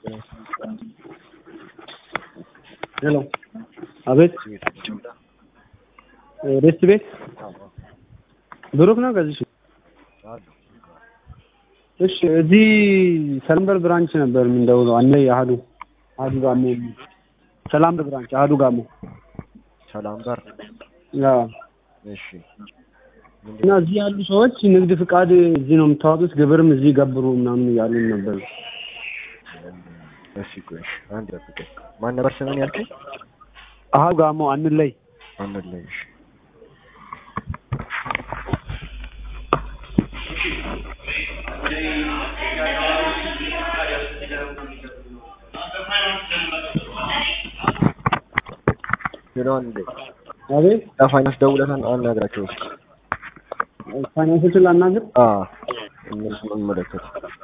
ሄሎ አቤት ሬስት ቤት ብሩክ ነው ከዚህ እሺ እዚህ ሰላምበር ብራንች ነበር የምንደውለው አነ አህዱ አህዱ ጋሞ ሰላምበር ብራንች አህዱ ጋሞ ሰላም በር አዎ እሺ እና እዚህ ያሉ ሰዎች ንግድ ፍቃድ እዚህ ነው የምታወጡት ግብርም እዚህ ገብሩ ምናምን እያሉን ነበር እሺ ቆይ እሺ አንድ ጠብቀኝ ማን ነበር ስምን ያልከኝ አህዱ ጋሞ አንለይ አንድ ላይ እሺ ሄሎ አንዴ አቤት ለፋይናንስ ደውለታል አናግራቸው እስኪ ፋይናንሶችን ላናግር አዎ እነሱ መመለከት